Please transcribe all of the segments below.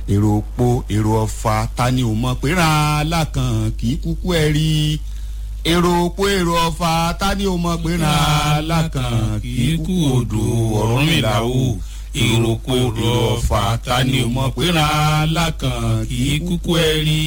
èrò òpó èrò ọ̀fà ta ni ò mọ̀ pé ràn án lákàn kì í kúkú ẹ̀ rí èrò òpó èrò ọ̀fà ta ni ò mọ̀ pé ràn án lákàn kì í kú odò Ọ̀rúnmìlà o èrò òpó èrò ọ̀fà ta ni ò mọ̀ pé ràn án lákàn kì í kúkú ẹ̀ rí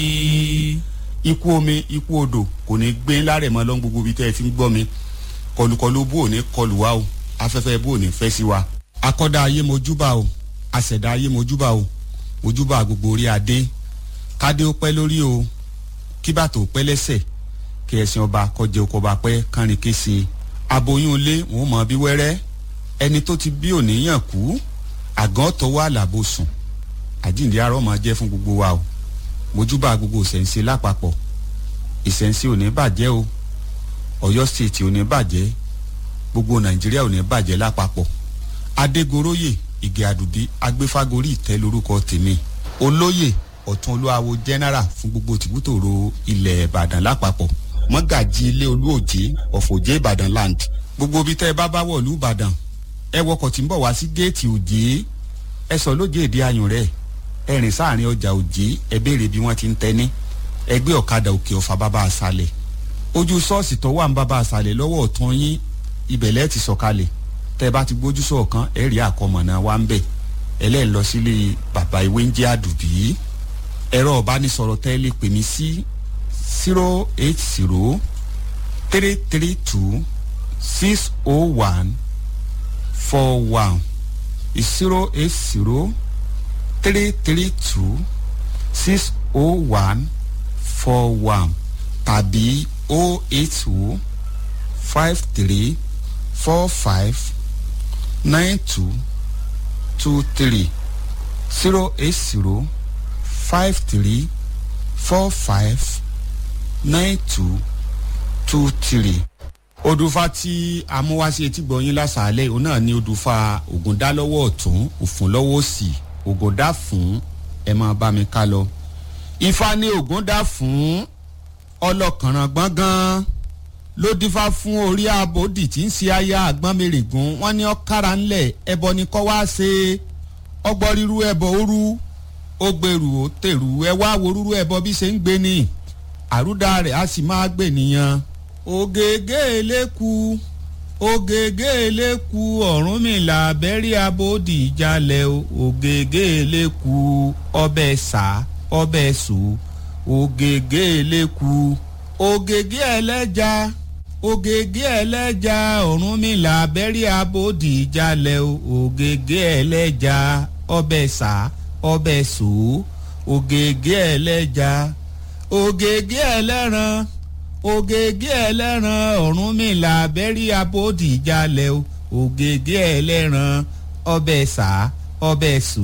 ikú omi ikú odò kò ní gbé lárẹ̀ mọ́ lọ́n gbogbo ibi tẹ́ ẹ ti ń gbọ́ mi kọlùkọlù bó ò ní kọlù wa o afẹ́fẹ́ bó ò ní fẹ́ sí wa akọ́dá ayé mojúbà o àṣẹ̀dá ayé mojúbà o mojúbà gbogbo orí adé kádé ó pẹ́ lórí o kí bàtò pẹ́ lẹ́sẹ̀ kí ẹ̀sìn ọba kọjẹ oko ọba pẹ́ kánrin kése aboyún ilé wọn mọ bí wẹ́rẹ́ ẹni tó ti bí òníyàn kú àgàn tọwọ́ àlàbò sùn àjíǹde arọ́ máa jẹ́ fún gbogbo wa o mojúbà gbogbo ìṣẹ̀ǹṣe lápapọ̀ ìṣẹ̀ǹṣe ò ní bàjẹ́ o ọ̀yọ́ stéètì ò ní bàjẹ́ gbogbo nàìjíríà ò ní bàjẹ́ lápapọ̀ adégoróyè ìgè àdùbí agbéfágorí ìtẹ́ lórúkọ tèmi olóyè ọ̀tún olúwawo general fún gbogbo tìbútòrò ilẹ̀ ìbàdàn lápapọ̀ mọ́gàjì ilé olúòjé ọ̀fọ̀jẹ́ ìbàdàn land gbogbo ibi tẹ́ ẹ bá bá wọ̀lú ìbàdàn ẹ wọkọ̀ tí ń bọ̀ wá sí géètì òjé ẹ sọ lóje èdè ayùn rẹ̀ ẹ rìn sáàrin ọjà òjé ẹ béèrè bí wọ́n ti ń tẹ́ ní ẹgbẹ́ ọ̀kadà òkè ọ̀fà bàbá àṣàlẹ̀ ojú ṣọ́ọ̀ṣì tó wà ń bàbá àṣàlẹ̀ lọ́wọ́ ọ̀tún yín ibẹ̀lẹ́ ti sọ̀kalẹ̀ tẹ́ bá ti gbójú sọ̀kan ẹ̀ rí àkọmọ̀nà wa ń bẹ̀ ẹlẹ́ẹ̀ lọ sílé bàbá ìwé ń jẹ́ àdùbí ẹ̀rọ ọ̀bánisọ̀rọ̀ tẹ́ lè pè mí sí zero eight zero three three two six oh one four one zero eight zero three three two six oh one four one tàbí oh eight oh five three four five nine two two three zero eight zero five three four five nine two two three. odùfà tí amúwáṣe etí gbọ̀nyìn lásàálẹ̀ òun náà ní odùfà ògùndá lọ́wọ́ ọ̀tún òfun lọ́wọ́ òsì ògùndá fún ẹ máa bá mi ká lọ. ifá ní ògùndá fún ọlọ́kànràn gbọ̀ngàn ló dífá fún orí abòdì tí ń ṣe aya àgbọ̀nmẹ̀rẹ̀gùn wọ́n ní ọ̀kára ńlẹ̀ ẹbọ ni kọ́ wá ṣe ọgbọ́n ríru ẹbọ òru ó gbèrú ó tèrú ẹ wá wo rúrú ẹbọ bí ṣe ń gbé ni àrúdà rẹ̀ á sì máa gbè nìyẹn. ògègé eléku ògègé eléku Ọ̀rúnmìlà bẹ́rí abòdì ìjàlẹ̀ ògègé eléku ọbẹ̀ sá ọbẹ̀ sò ògègé eléku ògègé ẹlẹ́ja ògègé ẹlẹ́ja Ọ̀rúnmìlà bẹ́rí abòdì ìjàlẹ̀ ògègé ẹlẹ́ja ọbẹ̀ sá ọbẹ̀ sò ògègé ẹlẹ́ja ògègé ẹlẹ́ran ògègé ẹlẹ́ran Ọ̀rúnmìlà bẹ́rí abòdì ìjàlẹ̀ ògègé ẹlẹ́ran ọbẹ̀ sá ọbẹ̀ sò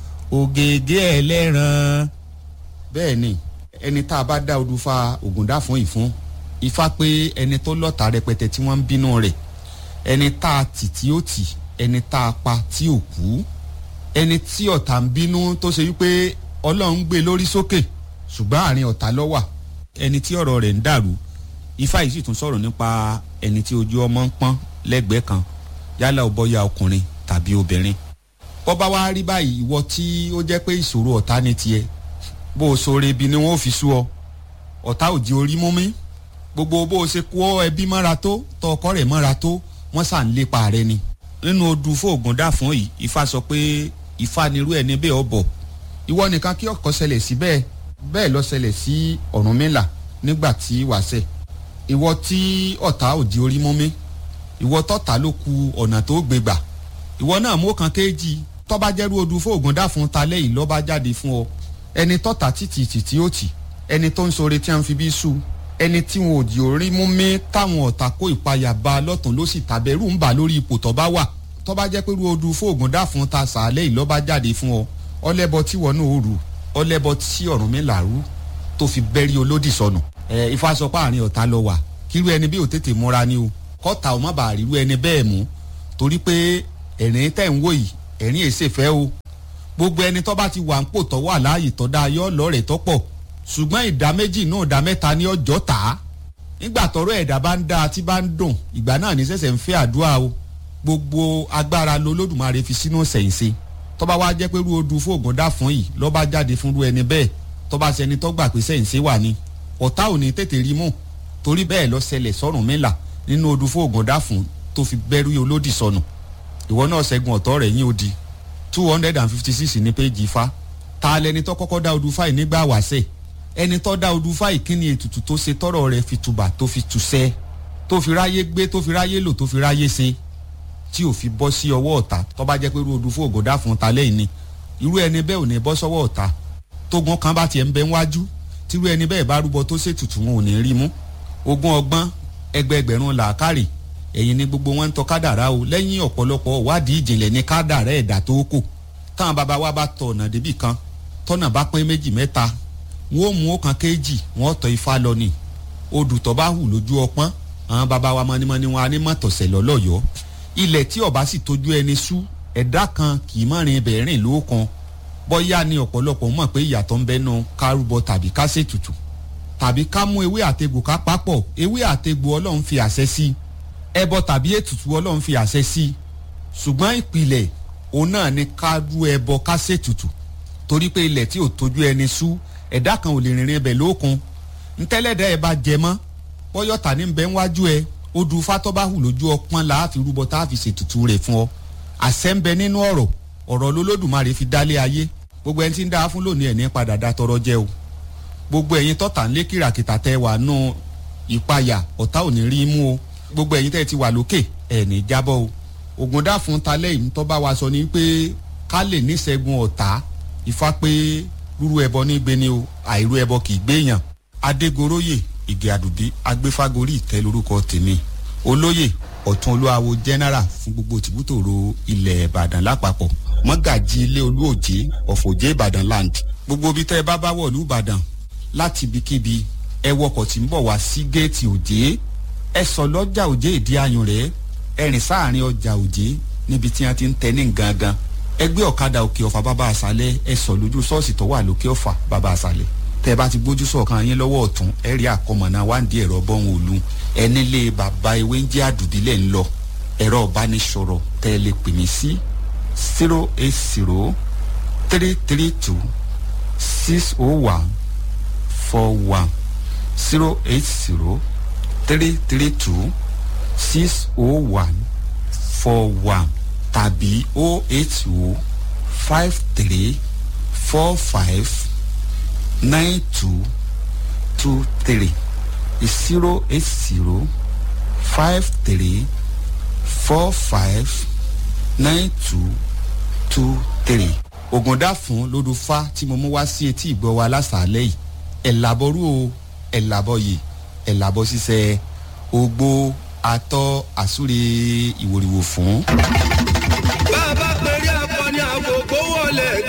ògègé ẹlẹ́ran. bẹ́ẹ̀ ni ẹni tá a bá dá odùfà ògùndá fún ìfún ifá pé ẹni tó lọ́ta rẹpẹtẹ tí wọ́n ń bínú rẹ̀ ẹni tá a tì tí ó tì ẹni tá a pa tí ò kú ẹni tí ọ̀tá ń bínú tó ṣe wípé ọlọ́run ń gbé lórí sókè ṣùgbọ́n àárín ọ̀tá ló wà ẹni tí ọ̀rọ̀ rẹ̀ ń dàrú ifá yìí sì tún sọ̀rọ̀ nípa ẹni tí ojú ọmọ ń pọ́n lẹ́gbẹ̀ẹ́ kan yálà ó bọ́yá ọkùnrin tàbí obìnrin bọ́ bá wá rí báyìí ìwọ tí ó jẹ́ pé ìṣòro ọ̀tá ní tiẹ̀ bó o sọ rebi ni wọ́n fi sú ọ ọ̀tá ò di orí mú mi gbogbo bó o ṣe kó ẹbí mọ́ra tó tọ ọkọ rẹ̀ mọ́ra tó wọ́n sà ń lépa rẹ ni nínú odù fóògùn dáfún yìí ifá sọ pé ifá nirú ẹni bẹ́ẹ̀ ọ bọ̀ ìwọ nìkan kí ọkọ ṣẹlẹ̀ sí bẹ́ẹ̀ bẹ́ẹ̀ lọ ṣẹlẹ̀ sí Ọ̀rúnmìlà nígbà tí wàṣẹ ìwọ tí ọ̀tá ò di orí mú mi ìwọ tọ́ta ló ku ọ̀nà tó gbé gbà ìwọ náà mú kan kéjì tọ́ba jẹ́rú odù fóògùn dáfún ta lẹ́yìn lọ́ba jáde fún ọ ẹni tọ́ta títì títí ó tì ẹni tó ń sọre tí wọ́n fi bí sú ẹni tí wọn ò di orí mú mi táwọn ọ̀tá kó ìpayà bá lọ́tún ló sì tàbẹ̀rù ń bà lórí ipò tọ́ba wà tọ́ba jẹ́ pé odù fóògùn dáfún ta sàálẹ̀ yìí lọ́ba jáde fún ọ ọlẹ́bọ tí wọn náà ó rù ọlẹ́bọ tí Ọ̀rúnmìlà rú tó fi bẹ́rí olódì sọnù ẹ ifá sọ pé àárín ọ̀tá lọ wà kírú ẹni bí ò tètè múra ni o kọ́ta ò má bàa rírú ẹni bẹ́ẹ̀ mú torí pé ẹ̀rín tẹ̀ ń wò yìí ẹ̀rín èsè fẹ́ o gbogbo ẹni tó bá ti wà ń pò tó wà láàyè tó dáa yọ lọ́rẹ̀ẹ́ tó pọ̀ ṣùgbọ́n ìdá méjì náà ìdá mẹ́ta ní ọjọ́ tà á nígbà tọ́rọ̀ ẹ̀dá bá ń dáa tí bá ń dùn ìgbà náà ní ṣẹ̀ṣẹ̀ ń fẹ́ àdúrà o gbogbo agbára lolódùmarè fi sínú ṣẹ̀ǹṣe tọ́ba wá jẹ́ pé rú odù fóògùn dá fún yìí lọ́ba jáde fún rú ẹni bẹ́ẹ̀ tọ́ba ṣẹni tó gbà pé sẹ́yìn ṣe wà ní ọ̀tá ò ní tètè rí mú torí bẹ́ẹ̀ lọ ṣẹlẹ̀ sọ́rùn mẹ́la nínú odù fóògùn dá fún tó fi bẹ́rù olódì sọnù ìwọ náà ṣẹ́gun ọ̀tọ́ rẹ̀ yín odi two hundred and fifty six ní péjì ifá ta lẹni tó kọ́kọ́ dá odù fáì nígbà wàṣẹ ẹni tó dá odù fáì kí ni ètùtù tó ṣe tọrọ rẹ̀ fi tùbà tó fi tùṣẹ́ tó fi ráyé gbé tó fi ráyé lò tó fi ráyé ṣe tí ò fi bọ́ sí ọwọ́ ọ̀tá tó bá jẹ́ pé irú odù fóògùn dá fún ta lẹ́yìn ni irú ẹni bẹ́ẹ̀ ò ní bọ́ sọ́wọ́ ọ̀tá tógun kan bá tiẹ̀ ń bẹ wájú tírú ẹni bẹ́ẹ̀ bá rúbọ tó ṣètùtù wọn ò ní rí mú ogún ọgbọ́n ẹgbẹẹgbẹ̀rún làákàrè ẹ̀yìn ni gbogbo wọn ń tọ́ kádàrá o lẹ́yìn ọ̀pọ̀lọpọ̀ wádìí ìjìnlẹ̀ ní kádàrá ẹ̀dá tó kù táwọn bàbá wa bá tọ̀ ọ̀nà débì kan tọ́nà bá pín méjì mẹ́ta wọn ò mú ọ̀kan kéjì wọn tọ́ ifá lọ ni odù tó bá hù lójú ọpọ́n àwọn bàbá wa mọ́nímọ́ní wọn á ní mọ̀tọ̀sẹ̀ lọ́lọ́yọ̀ọ́ ilẹ̀ tí ọba sì tójú ẹni sú ẹ̀dá kan kì í mọ̀rin ibẹ̀ rìn lóòkan bọ́yá ni ọ̀pọ̀lọpọ̀ mọ̀ pé ìyàtọ̀ ń bẹ́nu kárúbọ tàbí ká ṣètùtù tàbí ká mú ewé àtegbò ká papọ̀ ewé àtegbò ọlọ́run fi àṣẹ sí ẹbọ tàbí ètùtù ọlọ́run fi àṣẹ sí ṣùgbọ́n ìpìlẹ̀ òun náà ni ká rú ẹbọ ká ṣètùtù torí pé ilẹ̀ tí ò tójú ẹni sú ẹ̀dá kan ò lè rìnrìn ibẹ̀ lóòkun ntẹ́lẹ̀dẹ́ ẹ bá jẹ mọ́ bọ́yọ̀tà ní bẹ́ẹ̀ wájú ẹ odù fatọ́báhù lójú ọpọ́n la fi rúbọ tá a fi ṣètùtù rẹ̀ fún ọ àṣẹ ń bẹ nínú ọ̀rọ̀ ọ̀rọ̀ lolódùmarè fi dálé ayé gbogbo ẹni tí ń dá fún lónìí ẹ̀ ní padà dá tọrọ jẹ o gbogbo ẹ̀yin tọ́ta ń lé kìràkìtà tẹ wà nù ìpayà ọ̀tá ò ní rí mú o gbogbo ẹ̀yin tẹ́ ti wà lókè ẹ̀ ní jábọ́ o ògùn dá fún talẹ́ yìí tó bá wa sọ ni pé ká lè níṣẹ́gun ọ̀tá ifá pé rúrú ẹbọ ní gbé ni o àìrú ẹbọ kì í gbéyàn adégoróyè ìgè àdùbí agbéfágorí ìtẹ́ lórúkọ tèmi olóyè ọ̀tún olúwawo general fún gbogbo tìbútòrò ilẹ̀ ìbàdàn lápapọ̀ mọ́gàjì ilé olúòjé ọ̀fọ̀jẹ́ ìbàdàn land gbogbo ibi tẹ́ ẹ bá bá wọ̀lú ìbàdàn láti ibikíbi ẹ wọkọ̀ tí ń bọ̀ wá sí géètì òjé ẹ sọ lọ́jà òjé ìdí ayùn rẹ̀ ẹ rìn sáàrin ọjà òjé níbi tí wọ́n ti ń tẹ ní gangan ẹ gbé ọ̀kadà òkè ọ̀fà bàbá àṣálẹ̀ ẹ sọ lójú ṣọ́ọ̀ṣì tó wà lókè ọ̀fà bàbá àṣálẹ̀ tẹ bá ti gbójú sọ̀kan yín lọ́wọ́ ọ̀tún ẹ rí àkọmọ̀nà wáǹdí ẹ̀rọ bọ́hùn òlu ẹni lé bàbá ewé ń jẹ́ àdùdílẹ̀ ń lọ ẹ̀rọ ìbánisọ̀rọ̀ tẹ́ ẹ lè pè mí sí zero eight zero three three two six oh one four one zero eight zero three three two six oh one four one tàbí oh eight oh five three four five nine two two three zero eight zero five three four five nine two two three. ògùndà fún lódùfá tí mo mú wá sí etí ìgbọ́ wa lásàálẹ̀ yìí ẹ̀ làbọ̀rú o ẹ̀ làbọ̀ yìí ẹ̀ làbọ̀ ṣiṣẹ́ ogbó atọ́ àsúre ìwòrìwò fún. bá a bá pèrè akọni àgògó wọlé